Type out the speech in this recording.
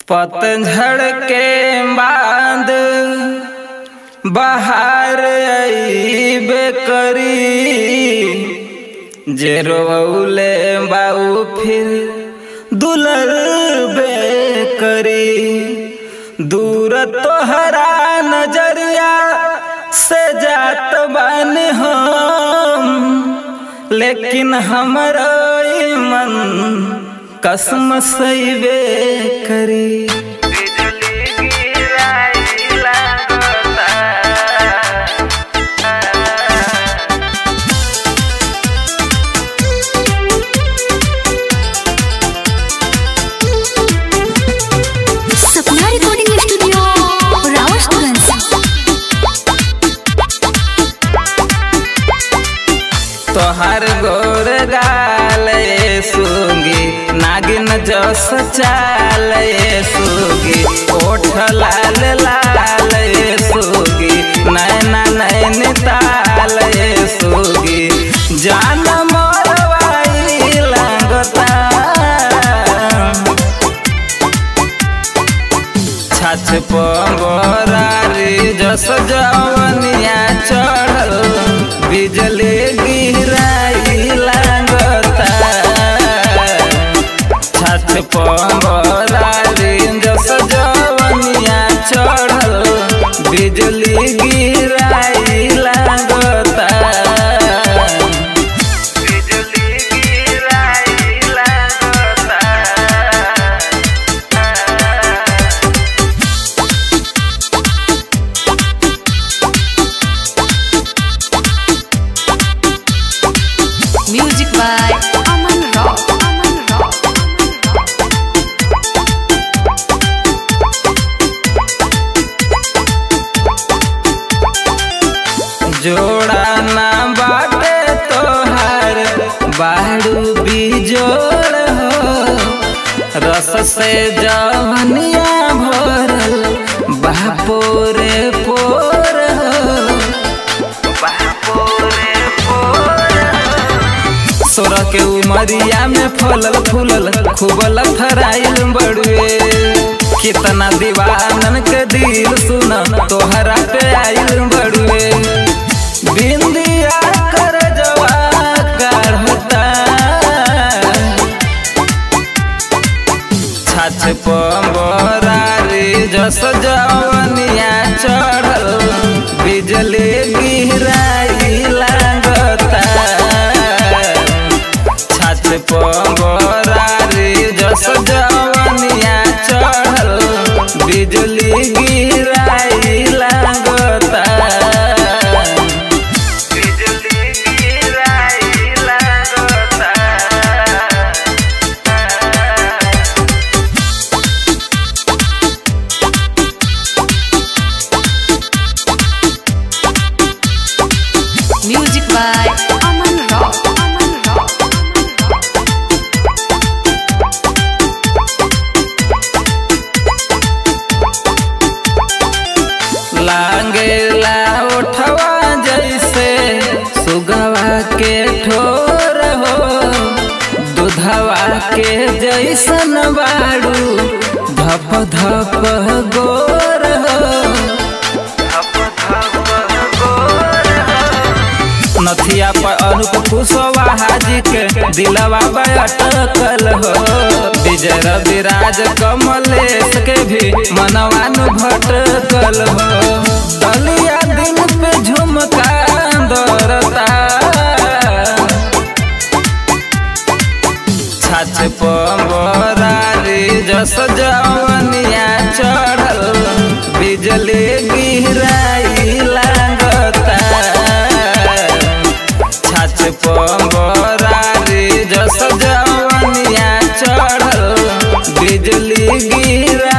पतझड़ के बाद बहार अइबे करी जे रोले बाऊ फिर दुलरबे करी दूर तोहरा नजरिया से जात बान हम लेकिन हमरो ई मन कसम सैबे करी बिजली गिराई लागता सपना रिकॉर्डिंग स्टूडियो रावतगंज तोहर गोर गाल सुगी नागिन जस चाल सुगी ओठ लाल लाल सुगी नैना नैन ताल सुगी जान मोरवाई लागता छाछ पंगोरारी जस जवनिया चढ़ल बिजली गिराई लागता छाछ पंगोरारी जस जवनिया चढ़ल बिजली गिराई लागता बिजली गिराई लागता music by Aman rock Aman rock जोड़ा ना बाटे तोहार बाड़ू बिजोड़ हो रस से जवनिया भरल बापोरे पोर हो बापोरे पोर हो। सोरह के उमरिया में फलल फूलल खूब लथराइल बड़ुए कितना दीवानन के दिल सुन तोहरा पे आइल बड़ुए बिंदिया कर जवा काढ़ता छाछ पंबरारी जस जवनिया चढ़ल बिजली गिराई लागता छाछ पंबरारी जस जवनिया चढ़ल बिजली गिराई लागता बिजली गिराई लागता music by Aman rock Aman rock लागेला उठवा जैसे सुगवा के ठोर हो दूधवा के जैसन बाड़ू धप धप गोर हो नथिया पर अनुप कुशवाहा जी के दिलवा पे अटकल हो विजय रविराज कमलेश के भी मनवानु भटकल हो दलिया दिन पे झुमका दौड़ता छाछ पंबरारी जस जवनिया चढ़ल बिजली गिराई लागता छाछ पंबरारी जस जवनिया चढ़ल बिजली गिरा